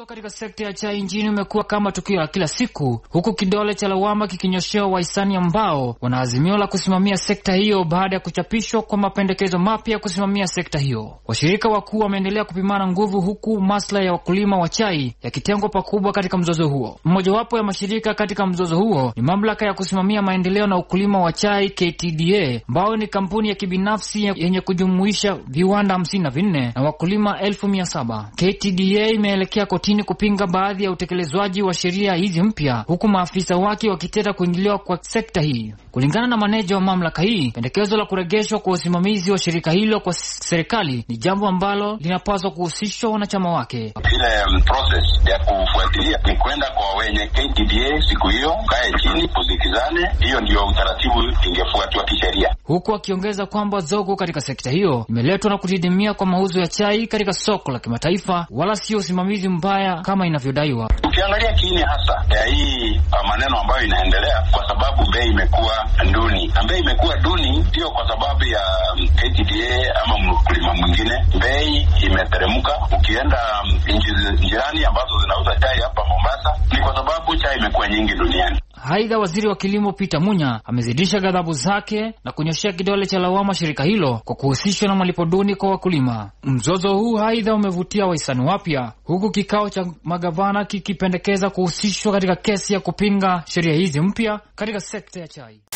Mzozo katika sekta ya chai nchini umekuwa kama tukio la kila siku, huku kidole cha lawama kikinyoshewa wahisani ambao wana azimio la kusimamia sekta hiyo baada ya kuchapishwa kwa mapendekezo mapya ya kusimamia sekta hiyo. Washirika wakuu wameendelea kupimana nguvu, huku maslahi ya wakulima wa chai yakitengwa pakubwa katika mzozo huo. Mmojawapo ya mashirika katika mzozo huo ni mamlaka ya kusimamia maendeleo na ukulima wa chai KTDA, ambayo ni kampuni ya kibinafsi yenye kujumuisha viwanda hamsini na vinne na wakulima elfu mia saba. KTDA imeelekea kotini kupinga baadhi ya utekelezwaji wa sheria hizi mpya, huku maafisa wake wakiteta kuingiliwa kwa sekta hii. Kulingana na maneja wa mamlaka hii, pendekezo la kuregeshwa kwa usimamizi wa shirika hilo kwa serikali ni jambo ambalo linapaswa kuhusishwa wanachama wake. Ile um, process ya kufuatilia ni kwenda kwa wenye KTDA siku hiyo, kae chini kusikizane, hiyo ndio utaratibu ingefuatwa kisheria, huku akiongeza kwamba zogo katika sekta hiyo imeletwa na kudidimia kwa mauzo ya chai katika soko la kimataifa, wala sio usimamizi mbaya kama inavyodaiwa. Ukiangalia kiini hasa ya hii maneno ambayo inaendelea, kwa sababu bei imekuwa duni, na bei imekuwa duni sio kwa sababu ya KTDA ama mkulima mwingine, bei imeteremka. Ukienda nchi jirani ambazo zinauza chai hapa Mombasa, ni kwa sababu chai imekuwa nyingi duniani. Aidha, waziri wa kilimo Peter Munya amezidisha ghadhabu zake na kunyoshea kidole cha lawama shirika hilo kwa kuhusishwa na malipo duni kwa wakulima. Mzozo huu aidha umevutia wahisani wapya, huku kikao cha magavana kikipendekeza kuhusishwa katika kesi ya kupinga sheria hizi mpya katika sekta ya chai.